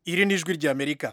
iri ni ijwi ry'amerika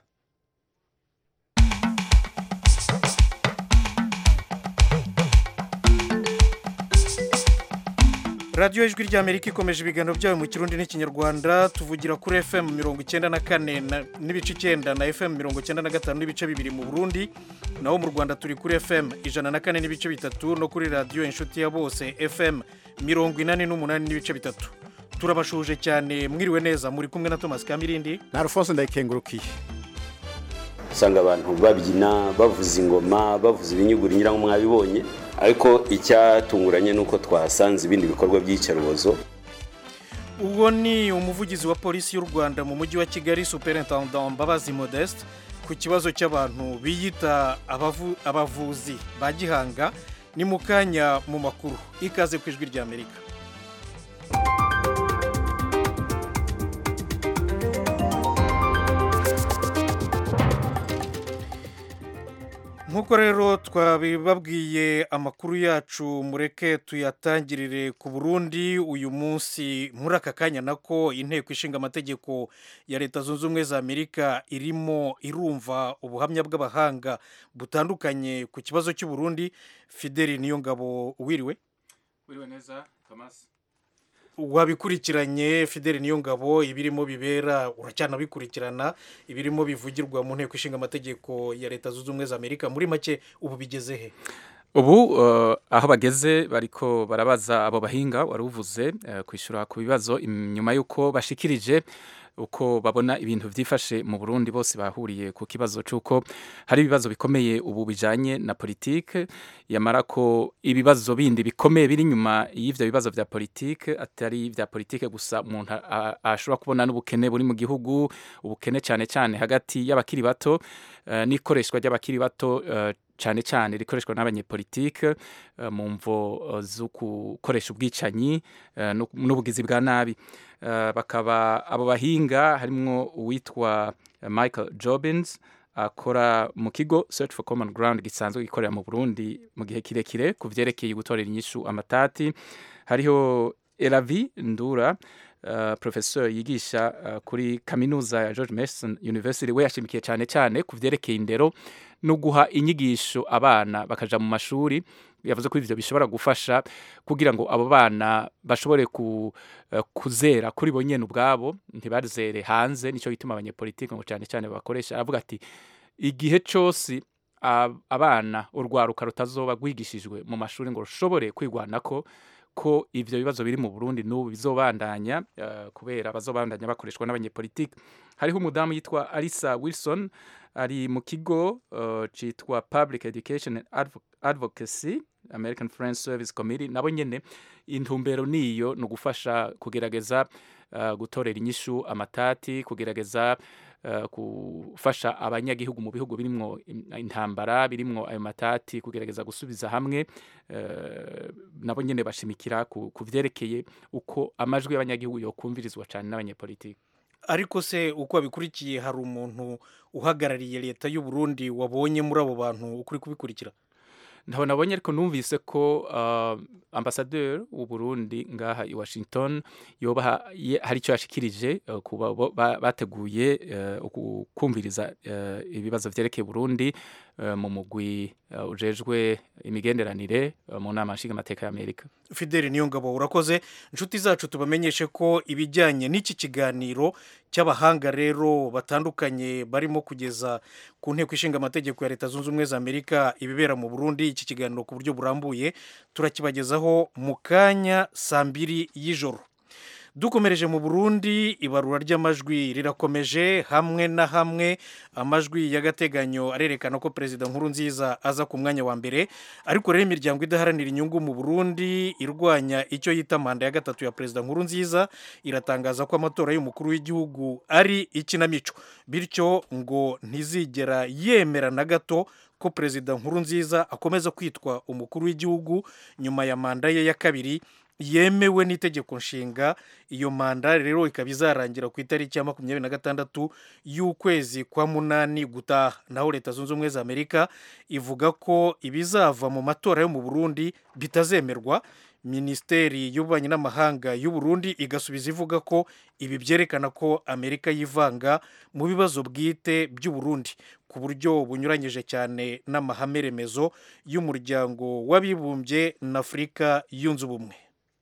radiyo ijwi ry'amerika ikomeje ibiganiro byayo mu kirundi n'ikinyarwanda tuvugira kuri fm mirongo icyenda na kane n'ibice icyenda na fm mirongo icyenda na gatanu n'ibice bibiri mu burundi naho mu rwanda turi kuri fm ijana na kane n'ibice bitatu no kuri radiyo inshuti ya bose fm mirongo inani n'umunani n'ibice bitatu turabashuje cyane mwiriwe neza muri kumwe na thomas kamirindi na alphonse ndayikengurukiye usanga abantu babyina bavuza ingoma bavuza ibinyuguri ngira ngo mwabibonye ariko icyatunguranye ni uko twahasanze ibindi bikorwa by'iyicarubozo ubwo ni umuvugizi wa polisi y'u rwanda mu mujyi wa kigali superintendant mbabazi modeste ku kibazo cy'abantu biyita abavuzi ba gihanga ni mu kanya mu makuru ikaze ku ijwi ry'amerika nk'uko rero twabibabwiye amakuru yacu mureke tuyatangirire ku burundi uyu munsi muri aka kanya nako inteko ishinga amategeko ya leta zunze ubumwe za amerika irimo irumva ubuhamya bw'abahanga butandukanye ku kibazo cy'uburundi fideli niyo ngabo wiriwe wiriwe neza thomas wabikurikiranye fideli niyo ngabo ibirimo bibera uracyanabikurikirana ibirimo bivugirwa mu nteko ishinga amategeko ya leta zunze ubumwe za amerika muri make ubu bigeze he ubu aho bageze bariko barabaza abo bahinga wari uvuze kwishyura ku bibazo nyuma y'uko bashikirije uko babona ibintu byifashe mu Burundi bose bahuriye ku kibazo cy'uko hari ibibazo bikomeye ubu bijanye na politike yamara ko ibibazo bindi bikomeye biri inyuma y'ivyo bibazo vya politike atari vya politike gusa umuntu ashobora kubona n'ubukene buri mu gihugu ubukene cyane cyane hagati y'abakiri bato uh, n'ikoreshwa ry'abakiri bato uh, cyane cyane rikoreshwa n'abanyepolitike mu mvo zo gukoresha ubwicanyi n'ubugizi bwa nabi bakaba abo bahinga harimo uwitwa michael jobins akora mu kigo search for common ground gisanzwe gikorera mu burundi mu gihe kirekire ku byerekeye gutorera inyishu amatati hariho eravi ndura Uh, professor yigisha uh, kuri kaminuza ya George Mason University we yashimikiye cyane cyane ku vyerekeye indero no guha inyigisho abana bakaja mu mashuri yavuze ko ivyo bishobora gufasha kugira ngo abo bana bashobore ku, uh, kuzera kuri bo nyene ubwabo ntibazere hanze nico gituma abanyepolitike ngo cyane cyane bakoresha aravuga ati igihe cyose abana urwaruka rutazoba rwigishijwe mu mashuri ngo rushobore kwigwanako ko ivyo bibazo biri mu Burundi n'ubu bizobandanya uh, kubera bazobandanya bakoreshwa n'abanyepolitike hariho umudamu yitwa Alisa Wilson ari mu kigo uh, citwa Public Education and Advo Advocacy American Friends Service Committee nabo nyene intumbero niyo no gufasha kugerageza uh, gutorera inyishu amatati kugerageza gufasha abanyagihugu mu bihugu birimwo intambara birimwo ayo matati kugerageza gusubiza hamwe nabo nyine bashimikira ku byerekeye uko amajwi y'abanyagihugu yokumvirizwa cyane n'abanyepolitiki ariko se uko abikurikiye hari umuntu uhagarariye leta y'u Burundi wabonye muri abo bantu ukuri kubikurikira ntabwo nabonye ariko numvise ko ambasaderi w'u Burundi ngaha i Washington yoba hari icyo yashikirije kuba bateguye kumviriza ibibazo byerekeye Burundi mu mugwi ujejwe imigenderanire mu nama nshingamateka y'Amerika Fideli niyo ngabo urakoze inshuti zacu tubamenyeshe ko ibijyanye n'iki kiganiro cy'abahanga rero batandukanye barimo kugeza ku nteko ishinga amategeko ya leta zunze ubumwe za amerika ibibera mu burundi iki kiganiro ku buryo burambuye turakibagezaho mu kanya saa mbiri y'ijoro dukomereje mu burundi ibarura ry'amajwi rirakomeje hamwe na hamwe amajwi y'agateganyo arerekana ko perezida nkuru nziza aza ku mwanya wa mbere ariko rero imiryango idaharanira inyungu mu burundi irwanya icyo yita manda ya gatatu ya perezida nkuru nziza iratangaza ko amatora y'umukuru w'igihugu ari ikinamico bityo ngo ntizigera yemera na gato ko perezida nkuru nziza akomeza kwitwa umukuru w'igihugu nyuma ya manda ye ya kabiri yemewe n'itegeko nshinga iyo manda rero ikaba izarangira ku itariki ya makumyabiri na gatandatu y'ukwezi kwa munani gutaha naho leta zunze ubumwe za amerika ivuga ko ibizava mu matora yo mu burundi bitazemerwa minisiteri y'ububanyi n'amahanga y'u Burundi igasubiza ivuga ko ibi byerekana ko amerika yivanga mu bibazo bwite by'u Burundi ku buryo bunyuranyije cyane n'amahame remezo y'umuryango w'abibumbye na afurika yunze ubumwe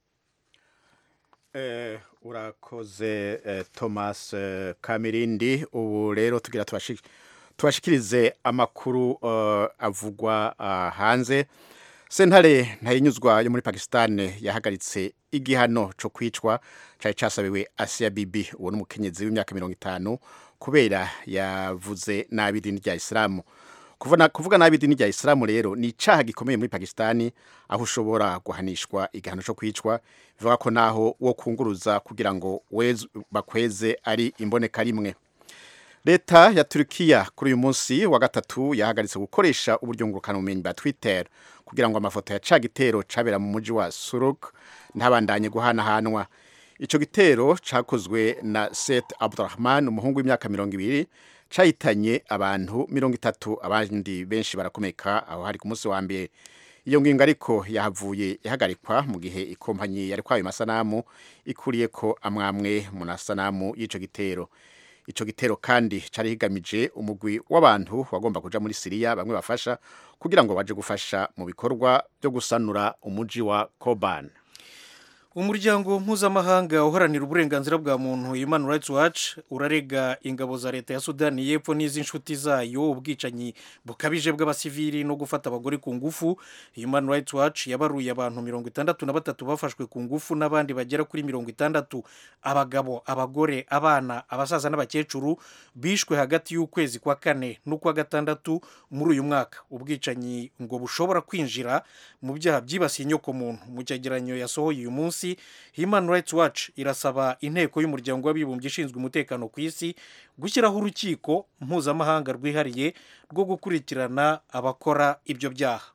Eh, urakoze eh, Thomas eh, Kamirindi ubu rero tugira tubashi- tubashikirize amakuru eh, avugwa ah, hanze sentare ntayinyuzwa yo muri Pakistan yahagaritse igihano co kwicwa cari casabiwe Asia Bibi uwo n'umukenyezi w'imyaka mirongo itanu kubera yavuze nabi idini rya Islamu kuvuga kuvuga nabi idini rya Islamu rero ni icaha gikomeye muri Pakistani aho ushobora guhanishwa igihano cyo kwicwa bivuga ko naho wo kunguruza kugira ngo weze- bakweze ari imboneka rimwe leta ya Turkiya kuri uyu munsi wa gatatu yahagaritse gukoresha uburyo ngurukanabumenyi bwa Twitter kugira ngo amafoto ya ca gitero cabera mu muji wa Suruk ntabandanye guhanahanwa ico gitero cakozwe na Seth Abdurrahman umuhungu w'imyaka mirongo ibiri cahitanye abantu mirongo itatu abandi benshi barakomeka aho hari ku munsi wa mbere iyo ngingo ariko yahavuye ihagarikwa mu gihe ikompanyi yari kwayo masanamu ikuriye ko amwamwe mu masanamu y'ico gitero ico gitero kandi cari higamije umugwi w'abantu wagomba kuja muri Siriya bamwe bafasha kugira ngo baje gufasha mu bikorwa byo gusanura umuji wa Koban umuryango mpuzamahanga uharanira uburenganzira bwa muntu human rights watch urarega ingabo za leta ya sudani y'epfo n'iz'inshuti zayo ubwicanyi bukabije bw'abasivili no gufata abagore ku ngufu human rights watch yabaruye abantu mirongo itandatu na batatu bafashwe ku ngufu n'abandi bagera kuri mirongo itandatu abagabo abagore abana abasaza n'abakecuru bishwe hagati y'ukwezi kwa kane n'ukwa gatandatu muri uyu mwaka ubwicanyi ngo bushobora kwinjira mu byaha byibasiye inyokomuntu mu cyegeranyo yasohoye uyu munsi human rights watch irasaba inteko y'umuryango w'abibumbye ishinzwe umutekano ku isi gushyiraho urukiko mpuzamahanga rwihariye rwo gukurikirana abakora ibyo byaha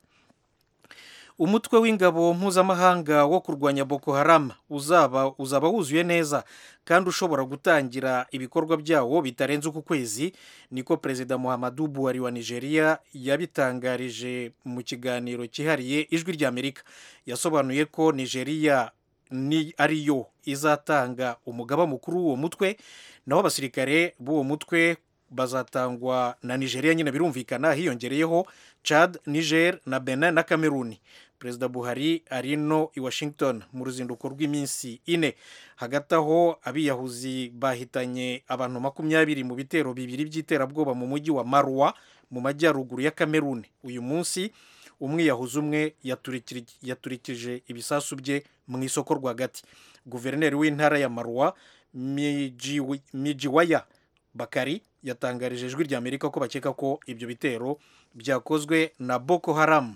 umutwe w'ingabo mpuzamahanga wo kurwanya boko haram uzaba uzaba wuzuye neza kandi ushobora gutangira ibikorwa byawo bitarenze uku kwezi niko perezida muhammadu buhari wa nigeria yabitangarije mu kiganiro cyihariye ijwi ry'amerika yasobanuye ko nigeria ni ariyo izatanga umugaba mukuru w'uwo mutwe naho abasirikare b'uwo mutwe bazatangwa na nigeria nyine birumvikana hiyongereyeho chad niger na benin na cameroon perezida buhari ari no i washington mu ruzinduko rw'iminsi ine hagati aho abiyahuzi bahitanye abantu makumyabiri mu bitero bibiri by'iterabwoba mu mujyi wa marwa mu majyaruguru ya cameroon uyu munsi umwiyahuzi umwe yaturikije ibisasu bye mu isoko rwagati guverineri w'intara ya marwa mijiwaya bakari yatangarije ijwi ry'amerika ko bakeka ko ibyo bitero byakozwe na boko haramu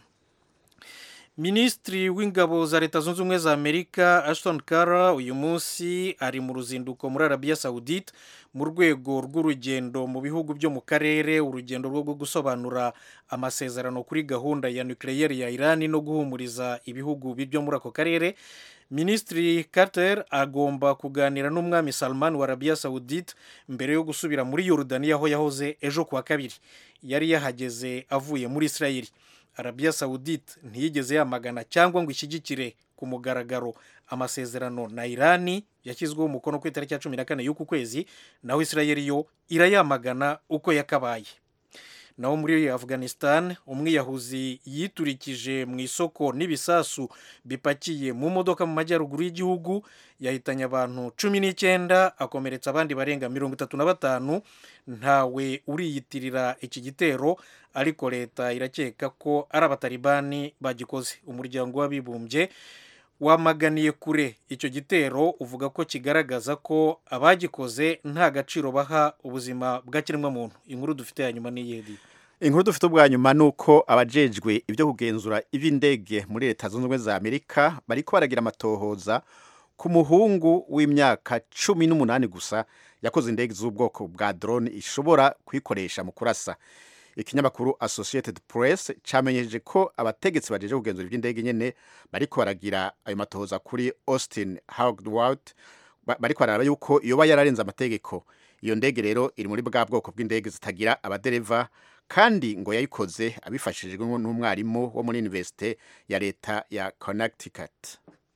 minisitiri w'ingabo za leta zunze ubumwe za amerika ashton kara uyu munsi ari mu ruzinduko muri arabiya sawudite mu rwego rw'urugendo mu bihugu byo mu karere urugendo rwo gusobanura amasezerano kuri gahunda ya nukiliyeri ya irani no guhumuriza ibihugu byo muri ako karere minisitiri carter agomba kuganira n'umwami salman wa arabiya sawudite mbere yo gusubira muri yorudaniya aho yahoze ejo kuwa kabiri yari yahageze avuye muri israel arabiya sawudite ntiyigeze yamagana cyangwa ngo ishyigikire ku mugaragaro amasezerano na irani yashyizweho umukono ku itariki ya cumi na kane y'uku kwezi naho israel yo irayamagana uko yakabaye naho muri afghanistan umwiyahuzi yiturikije mu isoko n'ibisasu bipakiye mu modoka mu majyaruguru y'igihugu yahitanye abantu cumi n'icyenda akomeretsa abandi barenga mirongo itatu na batanu ntawe uriyitirira iki gitero ariko leta irakeka ko ari abatalibani bagikoze umuryango w'abibumbye wamaganiye kure icyo gitero uvuga ko kigaragaza ko abagikoze nta gaciro baha ubuzima bw'ikiremwamuntu inkuru dufite ya nyuma n'iyedi inkuru dufite ubwa nyuma ni uko abajejwe ibyo kugenzura iby'indege muri leta zunze ubumwe za amerika bariko baragira amatohoza ku muhungu w'imyaka cumi n'umunani gusa yakoze indege z'ubwoko bwa drone ishobora kuyikoresha mu kurasa ikinyamakuru associated press cyamenyeje ko abategetsi bajeje kugenzura iby'indege nyene bariko baragira ayo matohoza kuri austin howard bariko bararaba yuko yoba yararenze amategeko iyo ndege rero iri muri bwa bwoko bw'indege zitagira abadereva kandi ngo yayikoze abifashijwe n'umwarimu wo muri universite ya leta ya connecticut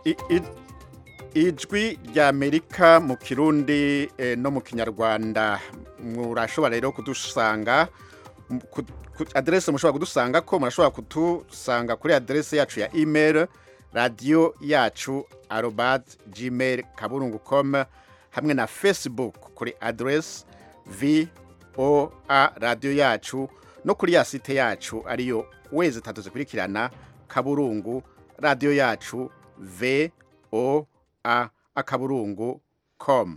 I- i- ijwi rya amerika mu kirundi eh, no mu kinyarwanda murashobora rero kudusanga m- ku- ku- aderese mushobora kudusanga ko murashobora kudusanga kuri aderese yacu ya email radiyo yacu arobad gmail kaburungu com hamwe na facebook kuri aderese voa radiyo yacu no kuri ya site yacu ariyo wezi tatu zikurikirana kaburungu radiyo yacu voa akaburungu com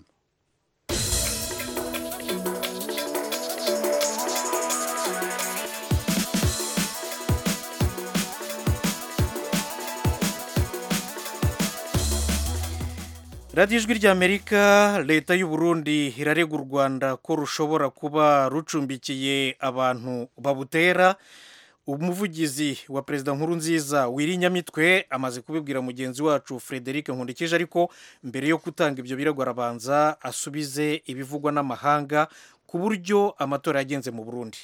radiyo ijwi ry'amerika leta y'u Burundi irarega u rwanda ko rushobora kuba rucumbikiye abantu babutera umuvugizi wa perezida nkuru nziza wirinyamitwe amaze kubibwira mugenzi wacu frederic nkundikije ariko mbere yo gutanga ibyo birego arabanza asubize ibivugwa n'amahanga ku buryo amatora yagenze mu burundi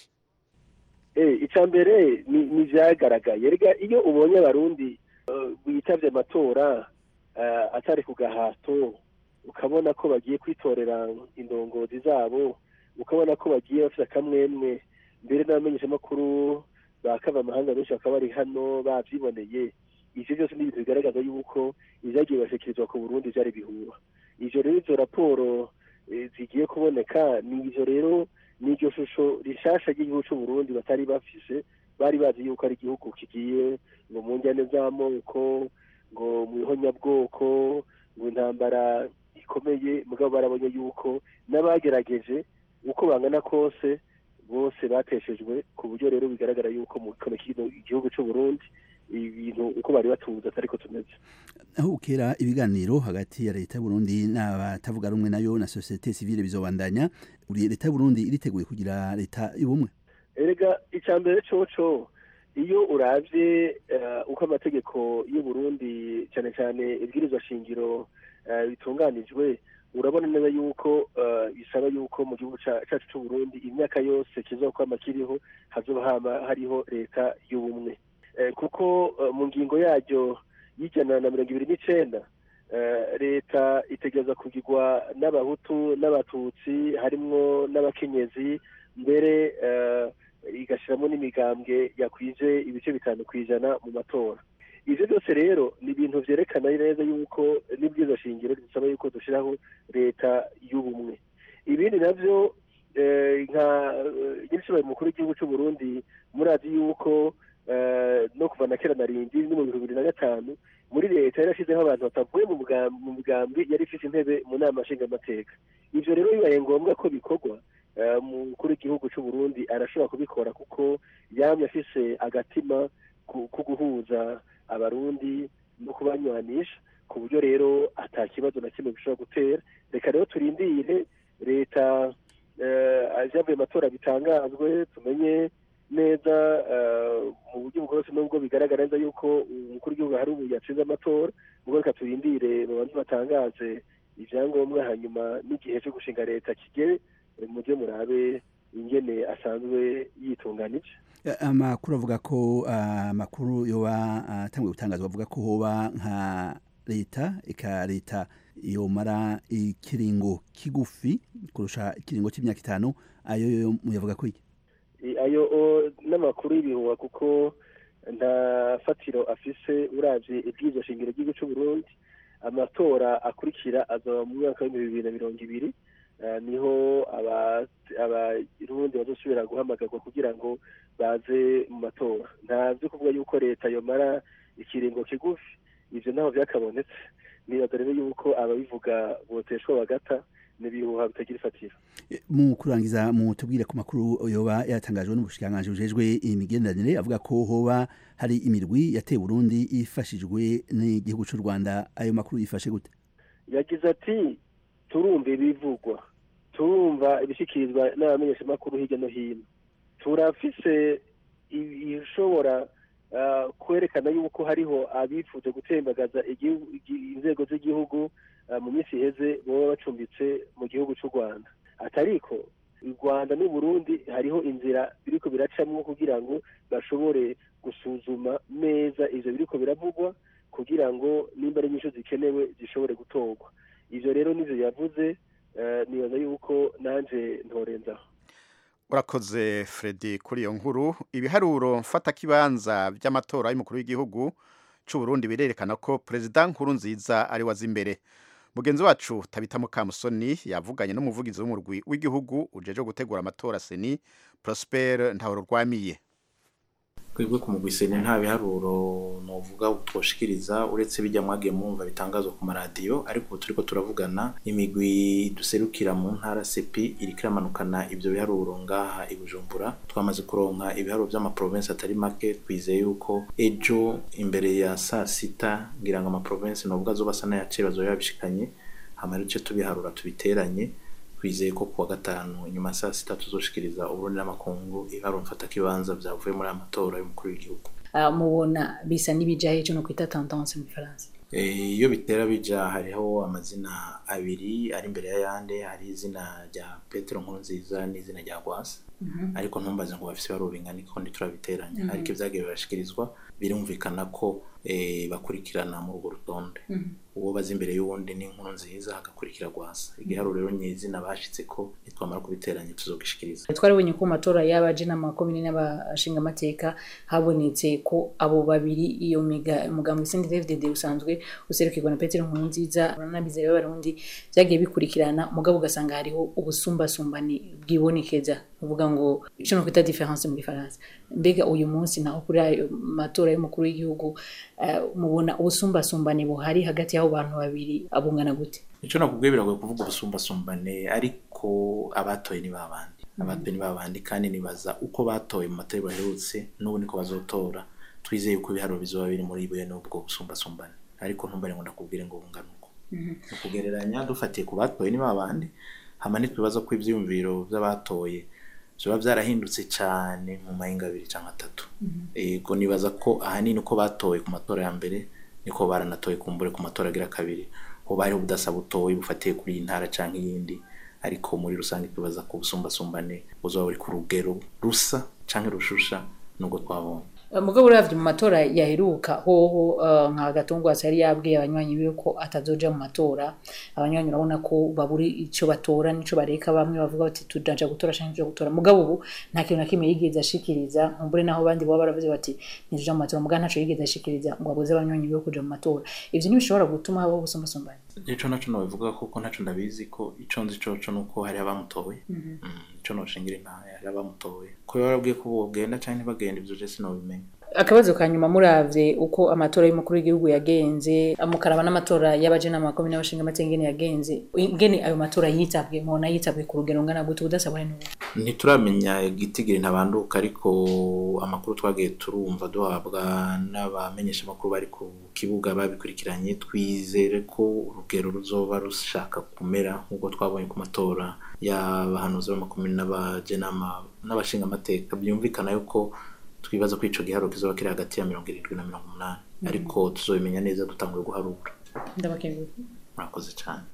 icya mbere ni ibyagaragaye rega iyo ubonye abarundi bitabye amatora atari ku gahato ukabona ko bagiye kwitorera indongozi zabo ukabona ko bagiye bafite akamwemwe mbere n'abamenyeshamakuru bakava amahanga benshi bakaba bari hano babyiboneye ibyo byose ni ibintu bigaragaza yuko ibyagiye bashyikirizwa ku burundi byari bihuha ibyo rero izo raporo zigiye kuboneka ni ibyo rero ni iryo shusho rishasha ry'igihugu cy'u Burundi batari bafise bari bazi yuko ari igihugu kigiye ngo mu njyane z'amoko ngo mu ihonyabwoko ngo intambara ikomeye mugabo barabonye yuko n'abagerageje uko bangana kose bose bateshejwe ku buryo rero bigaragara yuko mu kino igihugu cy'u Burundi ibintu uko bari batuza atari ko tumeze aho ukera ibiganiro hagati ya leta y'uburundi n'abatavuga rumwe nayo na sosiyete sivile bizobandanya leta y'uburundi iriteguye kugira leta y'ubumwe erega icya mbere coco iyo urabye uko amategeko y'uburundi cyane cyane ibwirizwa shingiro bitunganijwe urabona neza yuko bisaba yuko mu gihugu cyacu cy'uburundi imyaka yose kizokwama kiriho hazoba hariho leta y'ubumwe kuko mu ngingo yaryo y'ijana na mirongo ibiri n'icenda leta itegereza kugirwa n'abahutu n'abatutsi harimwo n'abakenyezi mbere igashyiramo n'imigambwe yakwije ibice bitanu ku ijana mu matora ibyo byose rero ni ibintu byerekana neza yuko n'ibyiza shingiro bisaba yuko dushyiraho leta y'ubumwe ibindi nabyo nka nyir'ishoboye mukuru w'igihugu cy'u Burundi murazi yuko no kuva na kera na rindi no mu bihumbi bibiri na gatanu muri leta yarashyizeho abantu batavuye mu migambi yari ifite intebe mu nama nshingamateka ibyo rero bibaye ngombwa ko bikorwa umukuru w'igihugu cy'u Burundi arashobora kubikora kuko yamye afise agatima ko guhuza abarundi no kubanywanisha ku buryo rero ata kibazo na kimwe bishobora gutera reka rero turindire leta ibyavuye amatora bitangazwe tumenye neza mu buryo bwose nubwo bigaragara neza yuko umukuru w'igihugu hari ubu yatsinze amatora ubwo reka turindire babanze batangaze ibyangombwa hanyuma n'igihe cyo gushinga leta kigere mujye murabe ingene asanzwe yitunganije amakuru avuga ko amakuru yoba atangiye gutangazwa avuga ko hoba nka leta eka leta yomara ikiringo kigufi kurusha ikiringo cy'imyaka itanu ayo yo muyavuga ko iki ayo n'amakuru y'ibihuha kuko nta fatiro afise uravye ibwirizwa shingiro ry'igihugu cy'u Burundi amatora akurikira azaba mu mwaka w'ibihumbi bibiri na mirongo ibiri niho abarundi bazosubira guhamagarwa kugira ngo baze mu matora ntazi kuvuga yuko leta yomara ikiringo kigufi ivyo naho vyakabonetse nibaza rero yuko ababivuga boteshwa bagata n'ibihuha bitagira ifatiro mu kurangiza mu tubwire ku makuru yoba yatangajwe n'ubushikiranganji bujejwe imigenderanire avuga ko hoba hari imirwi yateye Burundi ifashijwe n'igihugu cy'u Rwanda ayo makuru yifashe gute yagize ati turumva ibivugwa turumva ibishikirizwa n'abamenyeshamakuru hirya no hino turafise ibishobora kwerekana yuko hariho abifuza gutembagaza inzego z'igihugu mu minsi iheze baba bacumbitse mu gihugu cy'u rwanda atariko u rwanda n'u burundi hariho inzira biriko biracamwo kugira ngo bashobore gusuzuma neza ivyo biriko biravugwa kugira ngo nimba ari inyishu zikenewe zishobore gutorwa ivyo rero nivyo yavuze eh, nibaza yuko nanje ntorenzaho urakoze Freddy kuri iyo nkuru ibiharuro mfatakibanza by'amatora y'umukuru w'igihugu cy'u Burundi birerekana ko perezida nkuru nziza ari wazi imbere mugenzi wacu tabita mukamusoni yavuganye n'umuvugizi w'umurwi w'igihugu ujeje gutegura amatora seni Prosper Ntahorwamiye twebwe ku mugwiseni nta biharuro novuga twoshikiriza uretse bijya mwagiye mwumva bitangazwa ku maradiyo ariko ubu turiko turavugana imigwi duserukira mu ntara sepi iriko iramanukana ivyo biharuro ngaha i bujumbura twamaze kuronka ibiharuro vy'amaprovensi atari make twizeye yuko ejo imbere ya saa sita ngira ngo amaprovensi novuga azoba asa n'ayaciye bazoba yabishikanye hama rero ico tubiharura tubiteranye twizeye ko kuwa gatanu inyuma ya saa sita tuzoshikiriza uburundi n'amakungu ibiharuro mfatakibanza vyavuye muri aya matora y'umukuru w'igihugu Ah, mubona bisa n'ibijahe cyo no kwita tendance mu Faransa Eh, iyo bitera bija hariho amazina abiri ari imbere y'ayandi hari izina rya petero nkurunziza n'izina rya gwasa ariko ntumbaze ngo bafise ibiharuro bingana iki kundi turabiteranya ariko ivyagiye birashikirizwa birumvikana ko eh, bakurikirana muri urwo rutonde uwo baza imbere y'uwundi ni inkuru nziza hagakurikira gwasa igiharuro rero nyizina bashitse ko nitwamara kubiteranya tuzogishikiriza twarabonye ko mu matora y'abaje n'amakomine n'abashingamateka habonetse ko abo babiri iyo miga umugambi sindi FDD usanzwe userukirwa na Petero Nkurunziza n'abizera b'abarundi byagiye bikurikirana mugabo ugasanga hariho ubusumbasumbane bwibonekeza uvuga ngo ico no kwita difference mu Faransa mbega uyu munsi naho kuri ayo matora y'umukuru w'igihugu eh, mubona ubusumbasumbane buhari hagati y'abo bantu babiri abungana gute ico nakubwiye biragoye kuvuga ubusumbasumbane ariko abatoye ni babandi abatoye ni babandi kandi nibaza uko batoye mu matora baherutse n'ubu niko bazotora twizeye ko ibiharuro bizoba biri muri bene ubwo busumbasumbane ariko ntumbare ngo ndakubwire ngo bungana uko ni ukugereranya dufatiye ku batoye ni babandi hama ntitwibaza ko ivyiyumviro vy'abatoye vyoba vyarahindutse cane mu mahinga abiri canke atatu ego nibaza ko ahanini uko batoye ku matora ya mbere niko baranatoye kumbure ku matora agira kabiri hoba hariho ubudasa butoyi bufatiye kuri iyi ntara canke iyindi ariko muri rusange twibaza ko ubusumbasumbane buzoba buri ku rugero rusa canke rushusha nubwo twabonye mugabo uravye mu matora yaheruka hoho eh, nka gatungwasi yari yabwiye abanywanyi biwe ko atazoja mu matora abanywanyi urabona ko baburi ico batora nico bareka bamwe bavuga bati tudaja gutora canke tuja gutora mugabo ubu nta kintu na kimwe yigeze ashikiriza nkumbure naho abandi baba baravuze bati ntizuja mu matora mugabo ntaco yigeze ashikiriza ngo abuze abanywanyi biwe kuja mu matora ivyo ntibishobora gutuma habaho ubusumbasumbane ico naco nobivuga kuko ntaco ndabizi ko ico nzi coco nuko hari abamutoye Mm, ico noshingira intahe hari abamutoye ko barabwiye ko bogenda canke ntibagenda ivyo je sinobimenya akabazo ka nyuma muravye uko amatora y'umukuru w'igihugu yagenze mukaraba n'amatora y'abaje n'amakomine n'abashinga amateka ingene yagenze ingene ayo matora yitabwe mubona yitabwe ku rugero ngana gute ubudasa buri n'ubu ntituramenya igitigiri ntabanduka ariko amakuru twagiye turumva duhabwa n'abamenyesha amakuru bari ku kibuga babikurikiranye twizere ko urugero ruzoba rushaka kumera nk'uko twabonye ku matora y'abahanuzi b'amakomine n'abajenama n'abashinga amateka byumvikana yuko twibaza ko ico giharo kizoba kiri hagati ya mirongo irindwi na mirongo umunani ariko tuzobimenya neza dutanguye guharura ndabakenguye murakoze cane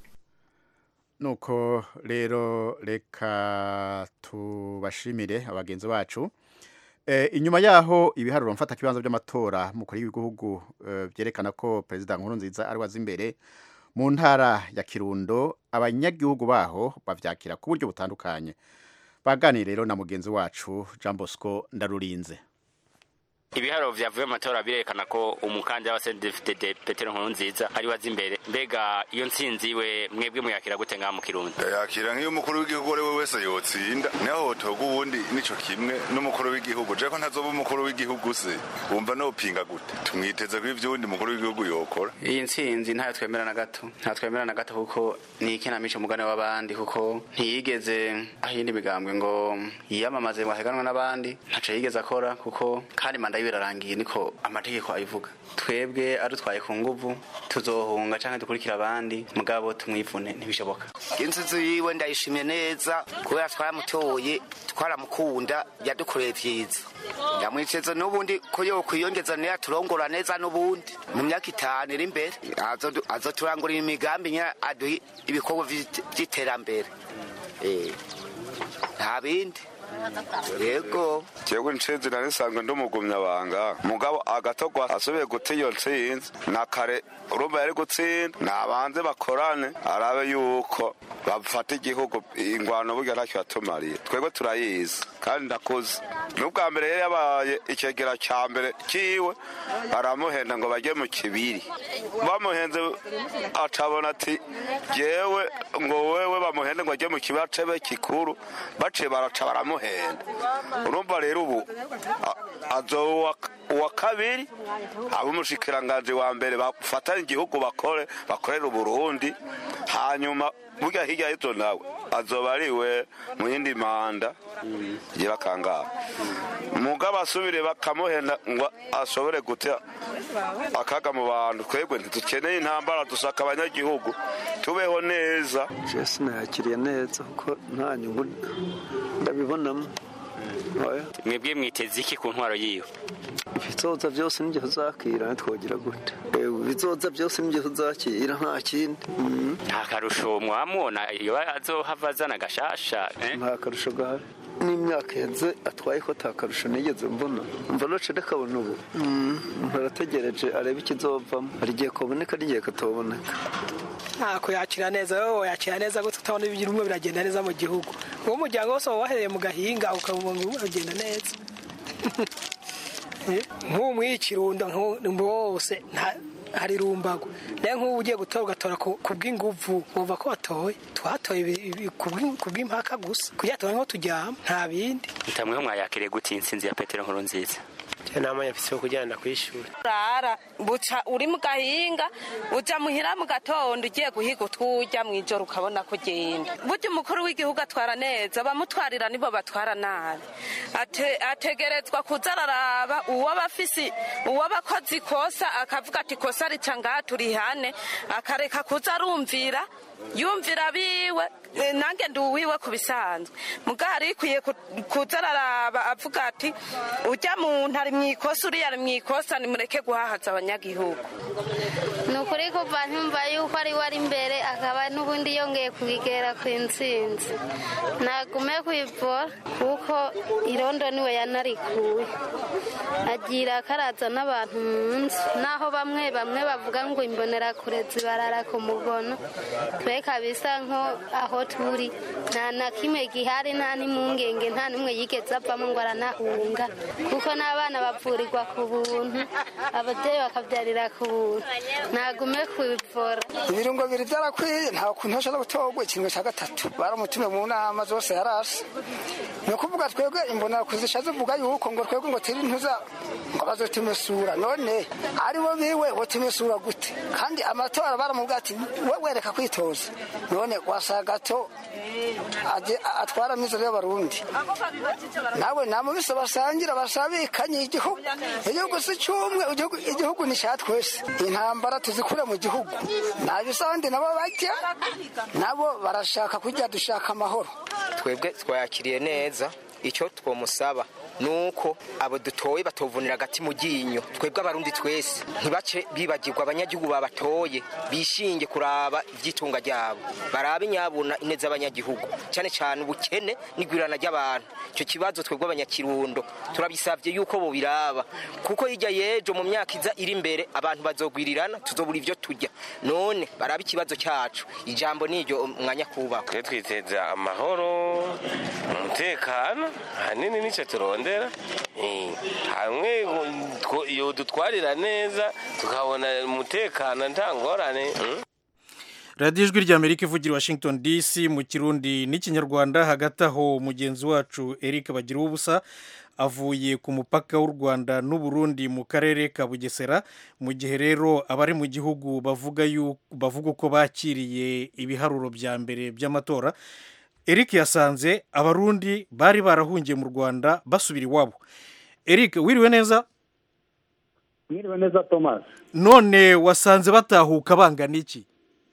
nuko rero reka tubashimire abagenzi bacu e, inyuma yaho ibiharuro mfata kibanza by'amatora mukuru w'igihugu e, byerekana ko perezida nkuru nziza ari wazi imbere mu ntara ya Kirundo abanyagihugu baho bavyakira ku buryo butandukanye baganire rero na mugenzi wacu Jean Bosco Ndarurinze ibiharuro vyavuye mu matora birerekana ko umukandida wa CNDD-FDD Petero Nkurunziza ari wazi imbere mbega iyo ntsinzi iwe mwebwe muyakira gute ngaha mu Kirundo yakira nk'iyo umukuru w'igihugu ari we wese yotsinda naho hotoga uwundi nico kimwe n'umukuru w'igihugu je ko ntazoba umukuru w'igihugu se wumva nopinga gute tumwiteze ko ivyo uwundi mukuru w'igihugu yokora iyi ntsinzi ntayo twemera na gato ntayo twemera na gato kuko ni ikinamico umugani w'abandi kuko ntiyigeze ahinda imigambwe ngo yiyamamaze ngo aheganwe n'abandi ntaco yigeze akora kuko kandi manda yiwe irarangiye niko amategeko abivuga twebwe adutwaye ku nguvu tuzohunga canke dukurikira abandi mugabo tumwivune ntibishoboka inzuzi yiwe ndayishimye neza kubera twaramutoye twaramukunda yadukoreye vyiza yamwiceze n'ubundi ko yokwiyongeza niyo aturongora neza n'ubundi mu myaka itanu iri imbere azodu- azoturangurira imigambi nyine aduha ibikorwa vy'it- vy'iterambere Eh, nta bindi yego jewe nshinzi nari nsanzwe ndi umugumyabanga mugabo agatogwa asubiye guta iyo ntsinzi na kare urumva yari gutsinda nabanze bakorane arabe yuko bafata igihugu ingwano burya ntacyo yatumariye twebwe turayizi kandi ndakuze n'ubwa mbere yari yabaye ikegera cya mbere kiwe baramuhenda ngo bajye mu kibiri bamuhenze acabona ati jewe ngo wewe bamuhende ngo ajye mu kibiri acebe kikuru baciye baraca baramuhenda urumva rero ubu a- azoba uwa kabiri ab'umushikiranganji wa mbere bafatanye igihugu bakore bakorera uburundi hanyuma burya hirya y'ibyo nawe azoba ariwe mu yindi manda igira kangaha mugabo asubire bakamuhenda ngo ashobore guta akaga mu bantu twebwe ntidukeneye intambara dusaka abanyagihugu tubeho neza je sinayakiriye neza kuko nta nyungu ndabibonamo oya mwebwe mwiteze iki ku ntwaro yiwe ibizoza byose n'igihe uzakira ntitwogira gute Eh, ibizoza byose n'igihe uzakira nta kindi Mm. nta karusho mwamubona iyo azohava azana agashasha eh? nta karusho gahari n'imyaka iheze atwaye ko nta karusho nigeze mbona mva noce ndakabona ubu Mm, ntarategereje arebe ikizovamo hari igihe kaboneka n'igihe katoboneka ntako yakira neza wowe yakira neza gute utabona ibintu bimwe biragenda neza mu gihugu uwo muryango wose waba wahereye mu gahinga ukabona bimwe biragenda neza Eh, nk'ubu muri ikirundo nk'ubu wose nta- hari rumbago nayo nk'ubu ugiye gutora ugatora ku ku bw'inguvu wumva ko watoye twatoye ibi- ibi- ku bw'in- ku bw'impaka gusa kugira tubone aho turyama nta bindi ntamweho mwayakiriye gute intsinzi ya petero nkuru nziza namanya mfise yo kujyana ku ishuri urara buca uri mu gahinga uja muhira mu gatondo ugiye guhiga utwurya mu ijoro ukabona kugenda burya umukuru w'igihugu atwara neza abamutwarira nibo batwara nabi Ate- ategerezwa kuza araraba uwaba afise uwaba akoze ikosa akavuga ati ikosa rica ngaha turihane akareka kuza arumvira yumvira biwe eh, nange ndi uwiwe ku bisanzwe mugabo hari ikwiye ku- kuza araraba avuga ati ujya muntu ari mu ikosa uriya ari mu ikosa nimureke guhahaza abanyagihugu ni ukuri kuva ntumva yuko ari we ari imbere akaba n'ubundi yongeye kubigera ku intsinzi nagume kwivura kuko irondo niwe yanarikuye agira akaraza n'abantu mu nzu naho bamwe bamwe bavuga ngo imbonerakure zibarara ku mugono twe kabisa nko aho turi nta na kimwe gihari nta n'impungenge nta n'umwe yigeze avamo ngo aranahunga kuko n'abana bavurirwa ku buntu ababyeyi bakabyarira ku buntu nagume kubivura ibirungo bibiri byarakwiye nta kuntu hashobora gutorwa ikintu cya gatatu baramutumiye mu nama zose yarashe ni ukuvuga twebwe imbonerakure zishaje zivuga yuko ngo twebwe ngo tiri ntuza ngo bazotumesura none ari bo biwe botumesura gute kandi amatora baramubwira ati we wereka kwitoza none wasa gato aje- atwara amizero y'abarundi nawe namubise basangira basabikanye igihugu igihugu si cyumwe igihugu igihugu ni cya twese intambara tuzikure mu gihugu nabisandi nabo bajya nabo barashaka kujya dushaka amahoro twebwe twayakiriye neza icyo twomusaba nuko abo dutoye batovunira agati mu ryinyo twebwe abarundi twese ntibace bibagirwa abanyagihugu babatoye bishinge kuraba iby'itunga ryabo barabe nyabuna ineza abanyagihugu cyane cyane ubukene n'igwirana ry'abantu icyo kibazo twebwe abanyakirundo turabisabye yuko bobiraba kuko hirya y'ejo mu myaka iza iri imbere abantu bazogwirirana tuzobura ibyo turya none barabe ikibazo cyacu ijambo ni iryo mwanya kubaka twe twiteza amahoro umutekano ahanini nicyo turondera Eh, hamwe ngo- iyo dutwarira neza tukabona umutekano nta ngorane mm. radiyo ijwi ry'amerika ivugira i washington dc mu kirundi n'ikinyarwanda hagati aho mugenzi wacu eric bagira ubusa avuye ku mupaka w'u rwanda n'uburundi mu karere ka bugesera mu gihe rero abari mu gihugu bavuga yu- bavuga uko bakiriye ibiharuro bya mbere by'amatora eric yasanze abarundi bari barahungiye mu rwanda basubira iwabo eric wiriwe neza mwiriwe neza thomas none wasanze batahuka bangana iki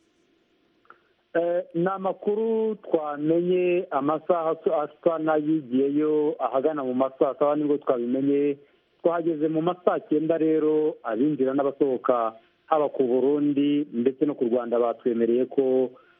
Eh, ni amakuru twamenye amasaha asa- asa n'ayigiyeyo ahagana mu masaha saba nibwo twabimenye twahageze mu masaha cyenda rero abinjira n'abasohoka haba ku burundi ndetse no ku rwanda batwemereye ko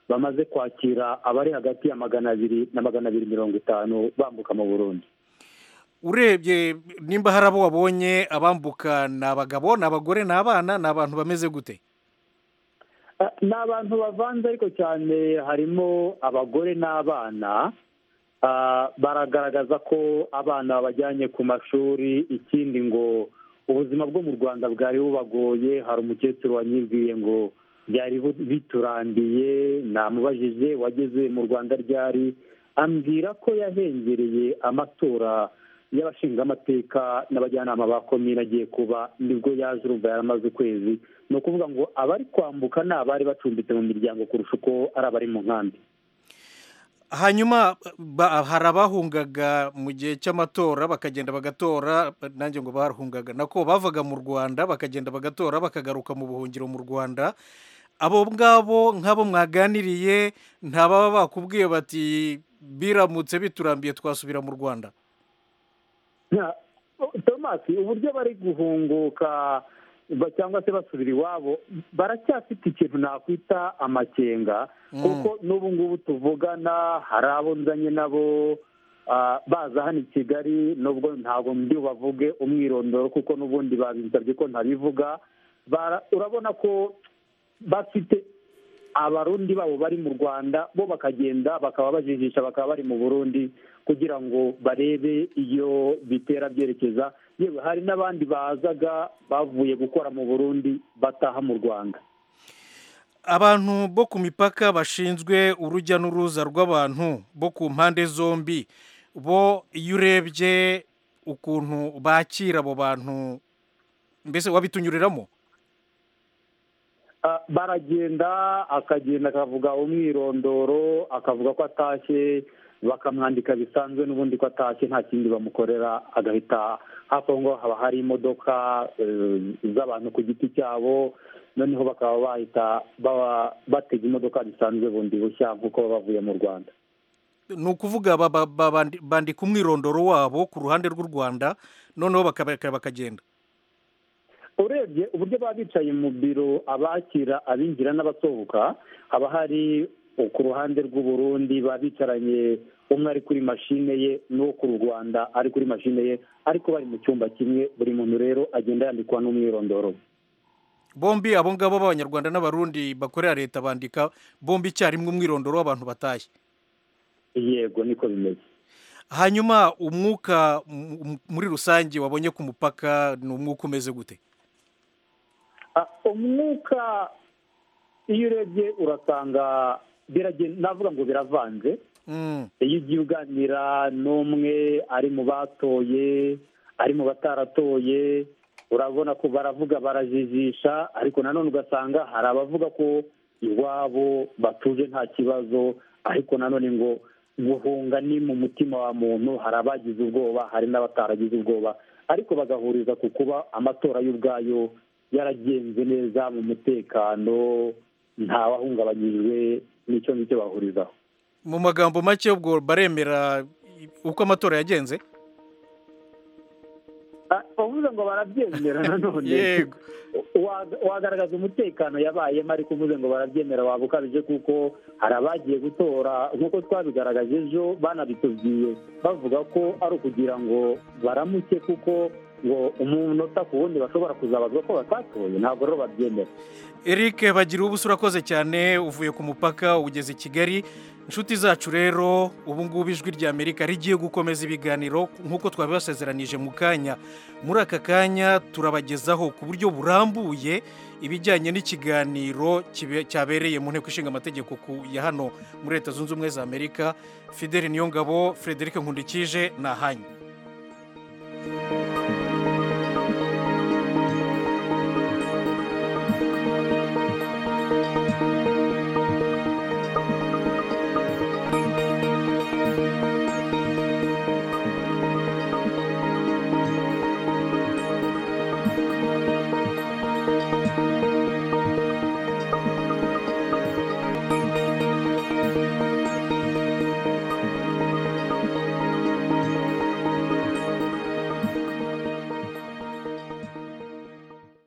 bamaze kwakira abari hagati ya magana abiri na magana abiri mirongo itanu bambuka mu burundi urebye nimba hari abo wabonye abambuka ni abagabo ni abagore ni abana ni abantu bameze gute Ah, ni abantu bavanze ariko cyane harimo abagore n'abana Ah, baragaragaza ko abana babajyanye ku mashuri ikindi ngo ubuzima bwo mu rwanda bwari bubagoye hari umukecuru wanyibwiye ngo byari bu- biturambiye namubajije wageze mu rwanda ryari ambwira ko yahengereye amatora y'abashingamateka n'abajyanama ba komine agiye kuba nibwo yaje urumva yaramaze ukwezi ni ukuvuga ngo abari kwambuka ni abari bacumbitse mu miryango kurusha uko ari abari mu nkambi hanyuma ba- hari abahungaga mu gihe cy'amatora bakagenda bagatora nanjye ngo bahungaga nako bavaga mu rwanda bakagenda bagatora bakagaruka mu buhungiro mu rwanda abo ngabo nk'abo mwaganiriye ntababa bakubwiye bati biramutse biturambiye twasubira mu rwanda Nta- tomasi uburyo bari guhunguka ba- cyangwa se basubira iwabo baracyafite ikintu nakwita amakenga kuko n'ubu ngubu tuvugana hari abo nzanye nabo ah, baza hano i kigali nubwo ntabwo ndi bubavuge umwirondoro kuko n'ubundi babinsabye ko ntabivuga Bara- urabona ko bafite abarundi babo bari mu rwanda bo bakagenda bakaba bajijisha bakaba bari mu burundi kugira ngo barebe iyo bitera byerekeza yewe hari n'abandi bazaga bavuye gukora mu burundi bataha mu rwanda abantu bo ku mipaka bashinzwe urujya n'uruza rw'abantu bo ku mpande zombi bo iyo urebye ukuntu bakira abo bantu mbese wabitunyuriramo Ah, baragenda akagenda akavuga umwirondoro akavuga ko atashye bakamwandika bisanzwe n'ubundi ko atashye nta kindi bamukorera agahita hafi aho ngaho haba hari imodoka eh, z'abantu ku giti cyabo noneho bakaba bahita baba- batega imodoka bisanzwe bundi bushya nk'uko baba bavuye mu rwanda ni ukuvuga ba- ba- ba- bandi- bandika umwirondoro wabo ku ruhande rw'u rwanda noneho bakaba- bakagenda urebye uburyo baba bicaye mu biro abakira abinjira n'abasohoka haba hari ku ruhande rw'uburundi baba bicaranye umwe ari kuri mashine ye n'uwo ku rwanda ari kuri mashine ye ariko bari mu cyumba kimwe buri muntu rero agenda yandikwa n'umwirondoro we. bombi abo ngabo b'abanyarwanda n'abarundi bakorera leta bandika bombi icyarimwe umwirondoro w'abantu batashye yego niko bimeze hanyuma umwuka m- m- muri rusange wabonye ku mupaka ni umwuka umeze gute Ah, umwuka iyo urebye urasanga biragenda navuga ngo biravanze iyo ugiye uganira n'umwe ari mu batoye ari mu bataratoye urabona ko baravuga barajijisha ariko nanone ugasanga hari abavuga ko iwabo batuje nta kibazo ariko nanone ngo guhunga ni mu mutima wa muntu hari abagize ubwoba hari n'abataragize ubwoba ariko bagahuriza ku kuba amatora y'ubwayo yaragenze neza mu mutekano ntawahungabanyijwe n'icyo ngicyo bahurizaho mu magambo make ubwo baremera uko amatora yagenze Ah, uvuze ngo barabyemera nanone Yego. Wa- wagaragaza umutekano yabayemo ariko uvuze ngo barabyemera waba ukabije kuko hari abagiye gutora nk'uko twabigaragaje ejo banabitubwiye bavuga ko ari ukugira ngo baramuke kuko ngo umunota ku wundi bashobora kuzabazwa ko batatoye ntabwo rero babyemera eric bagira ubusa urakoze cyane uvuye ku mupaka ugeze i kigali inshuti zacu rero ubu ngubu ijwi rya amerika rigiye gukomeza ibiganiro nk'uko twabibasezeranije mu kanya muri aka kanya turabagezaho ku buryo burambuye ibijyanye n'ikiganiro kibe- cyabereye mu nteko ishinga amategeko ku- ya hano muri leta zunze ubumwe za amerika fideli niyongabo frederic nkundikije ni ahanyu